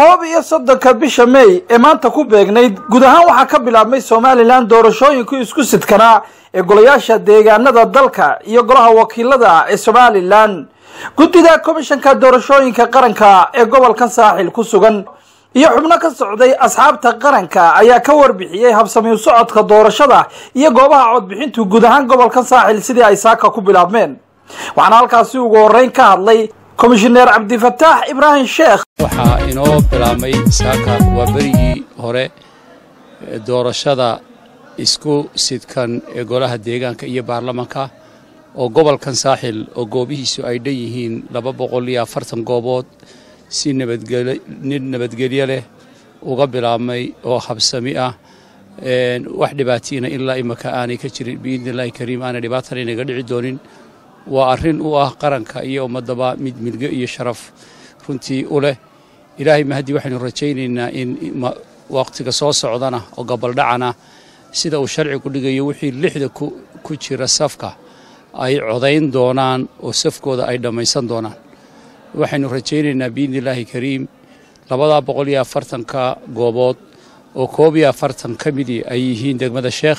koob iyo soddonka bisha mey ee maanta ku beegnayd guud ahaan waxaa ka bilaabmay somalilan doorashooyinkii isku sidkanaa ee golayaasha deegaanada dalka iyo golaha wakiilada ee somalilan guddida komishanka doorashooyinka qaranka ee gobolka saaxil ku sugan iyo xubno ka socday asxaabta qaranka ayaa ka warbixiyey habsamiu socodka doorashada iyo goobaha codbixintu guud ahaan gobolka saaxil sidii ay saaka ku bilaabmeen waxaana halkaasi ugu horreyn ka hadlay komishineer cabdifataax ibraahim sheekh waxaa inoo bilaabmay saaka waa berigii hore doorashada isku sidkan ee golaha deegaanka iyo baarlamanka oo gobolkan saaxil oo goobihiisu ay dhan yihiin laba boqol iyo afartan goobood si nabadnin nabadgelyo leh uga bilaabmay oo habsami ah wax dhibaatiina ilaa imaka aanay ka jirin biidni illaahi kariim aanay dhibaatana inaga dhici doonin waa arrin u ah qaranka iyo ummaddaba mid milgo iyo sharaf runtii u leh ilaahay mahaddi waxaynu rajaynaynaa in wakhtiga soo socdana oo gabaldhacana sida uu sharcigu dhigayo wixii lixda ku jira safka ay codayn doonaan oo safkooda ay dhammaysan doonaan waxaynu rajaynaynaa biidni illaahi kariim labadaa boqol iyo afartanka goobood oo koob iyo afartan ka midii ay yihiin degmada sheekh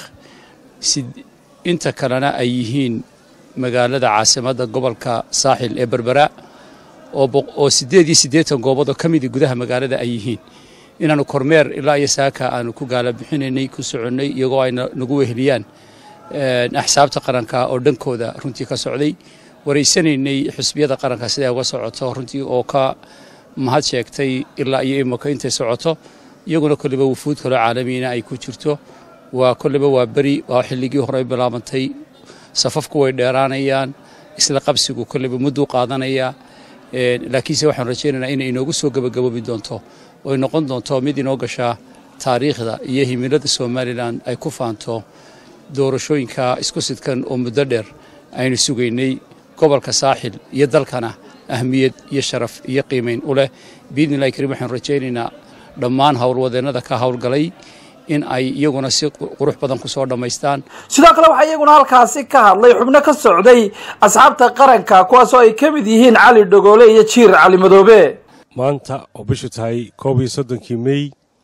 inta kalena ay yihiin magaalada caasimadda gobolka saaxil ee berbera oo siddeed iyo siddeetan goobood oo ka midii gudaha magaalada ay yihiin inaannu kormeer ilaa iyo saaka aanu ku gaala bixinaynay ku soconnay iyagoo ay nagu weheliyaan axsaabta qaranka oo dhankooda runtii ka socday waraysanaynay xusbiyada qaranka siday uga socoto runtii oo ka mahad sheegtay ilaa iyo imaka intay socoto iyaguna kolleyba wufuud kaloo caalamiina ay ku jirto waa kolleyba waa beri waa xilligii hore bilaabantay safafku way dheeraanayaan isla qabsigu kolleyba mudduu qaadanayaa laakiinse waxaan rajaynaynaa inay inoogu soo gebagaboobi doonto oy noqon doonto mid inoo gashaa taariikhda iyo himilada somalilan ay ku faanto doorashooyinka isku sidkan oo muddo dheer aynu sugaynay gobolka saaxil iyo dalkana ahmiyad iyo sharaf iyo qiimayn u leh biidni illahi kariim waxaanu rajaynaynaa dhammaan howlwadeennada ka howlgalay in ay iyaguna si qurux badan ku soo dhammaystaan sidoo kale waxaa iyaguna halkaasi ka hadlay xubno ka socday asxaabta qaranka kuwaasoo ay ka mid yihiin cali dhogoole iyo jiir cali madoobe maanta oo bishu tahay koob iyo soddonkii mey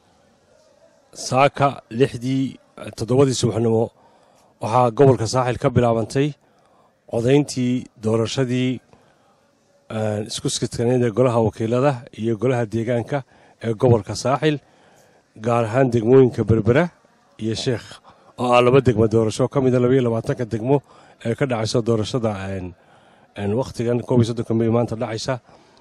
saaka lixdii toddobadii subaxnimo waxaa gobolka saaxil ka bilaabantay codayntii doorashadii isku sidkaneed ee golaha wakiilada iyo golaha deegaanka ee gobolka saaxil gaar ahaan degmooyinka berbera iyo sheekh oo ah laba degmo doorasho ka mida labaiyo labaatanka degmo ee ka dhacayso doorashada wakhtigan koob iyo soddonka mey maanta dhacaysa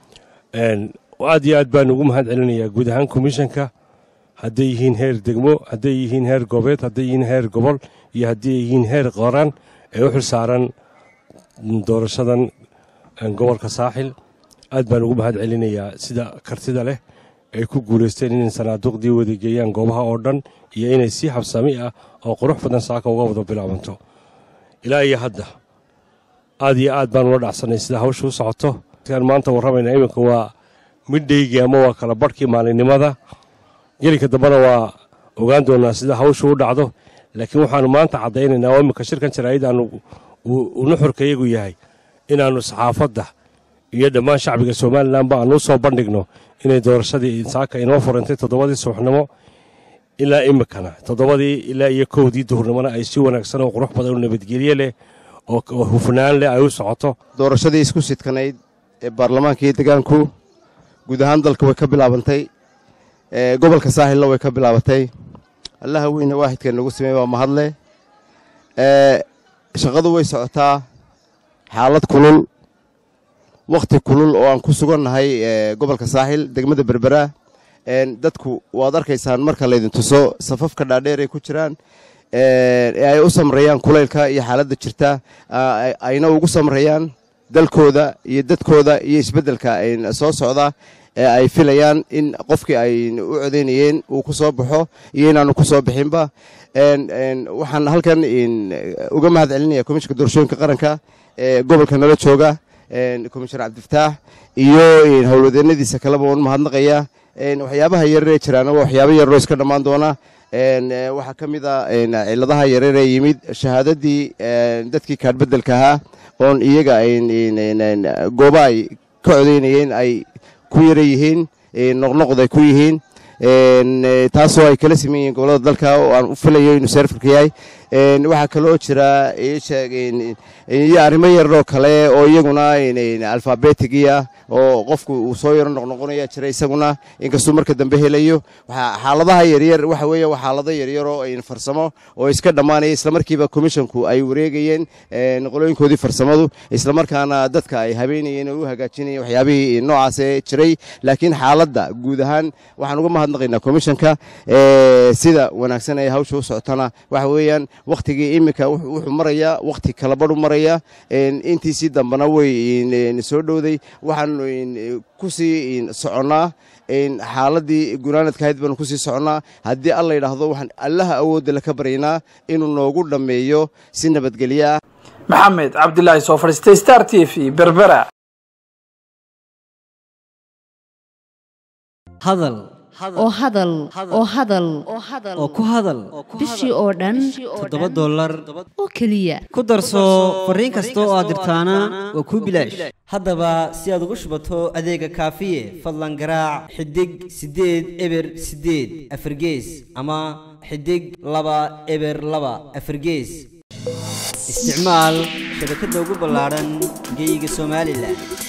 aad iyo aad baan ugu mahad celinayaa guud ahaan komishanka hadday yihiin heer degmo hadday yihiin heer goobeed hadday yihiin heer gobol iyo hadday yihiin heer qoran ee u xil saaran doorashadan gobolka saaxil aad baan ugu mahad celinayaa sida kartida leh ay ku guulaysteen inay sanaaduuqdii wadageeyaan goobaha oo dhan iyo inay si habsami ah oo qurux badan saaka uga wada bilaabanto ilaa iyo hadda aad iyo aad baan ula dhacsanay sida hawsha u socoto maanta warramayna iminka waa midhaygii ama waa kala barhkii maalinimada gelinka dambena waa ogaan doonaa sida hawshu u dhacdo laakiin waxaannu maanta caddaynaynaa oo iminka shirkan jaraa'id aanu nuxurka iyagu yahay inaannu saxaafadda iyo dhammaan shacbiga somalilanba aanu u soo bandhigno inay doorashadii saaka inoo furantay toddobadii subaxnimo ilaa iminkana toddobadii ilaa iyo kowdii duhurnimona ay si wanaagsan oo qurux badan oo nabadgelye leh oo hufnaan leh ay u socoto doorashadii isku sidkanayd ee baarlamaanka iyo degaanku guud ahaan dalka way ka bilaabantay gobolka saaxilna way ka bilaabatay allaha weyne waaxidka nagu sameey waa mahadle shaqadu way socotaa xaalad kulul wakhti kulul oo aan ku sugannahay gobolka saaxil degmada berbera dadku waad arkaysaan marka laydin tuso safafka dhaadheer ay ku jiraan ee ay u samreeyaan kulaylka iyo xaaladda jirta ayna ugu samreeyaan dalkooda iyo dadkooda iyo isbeddelka soo socda ee ay filayaan in qofkii ay u codaynayeen uu ku soo baxo iyo inaanu ku soo bixinba waxaan halkan uga mahad celinaya komishinka doorashooyinka qaranka ee gobolka nala jooga komishinar cabdifataax iyo howlwadeennadiisa kaleba waan mahadnaqaya waxyaabaha yararee jiraana waa waxyaaba yararoo iska dhammaan doona waxaa ka mid a ciladaha yararee yimid shahaadadii dadkii kaadhbedelka ahaa oon iyaga gooba ay ka codaynayeen ay ku yara yihiin noqnoqday ku yihiin taasoo ay kala siman yihiin gobollada dalka oo aan u filayo inuu seerfarka yahay waxaa kaloo jira iyo arrimo yaroo kale oo iyaguna alfabetigia oo qofku uu soo yaro noqnoqonaya jira isaguna inkastuu marka dambe helayo xaaladaha yaryar waxa weeye waa xaalado yaryaroo farsamo oo iska dhammaanaya islamarkiiba commissionku ay wareegayeen qolooyinkoodii farsamadu islamarkaana dadka ay habeynayeen oo u hagaajinayeen waxyaabihii noocaase jiray laakiin xaaladda guud ahaan waxaan uga mahadnaqaynaa commissionka sida wanaagsan ay hawsha u socotana waxa weeyaan wakhtigii iminka wuxuu marayaa wakhti kalabadhu maraya intiisii dambena way soo dhowday waxaan ku sii soconnaa xaaladii gunaanadka ahayd baanu kusii soconnaa haddii alla yidhaahdo waxaan allaha awoodda laka baryaynaa inuu noogu dhammeeyo si nabadgelyo ah maxamed cabdilaahi soo fadhiistay star t v berbera hadal oo hadal oo hadal oo ku hadal bishii oo dhan toddoba dollar oo keliya ku darso fariin kasta oo aad dirtaana waa kuu bilaash haddaba si aad ugu shubato adeega kaafiye fadlan garaac xidig siddeed eber siddeed afargees ama xidig laba eber laba afargees isticmaal shabakadda ugu ballaadhan geyga somalilan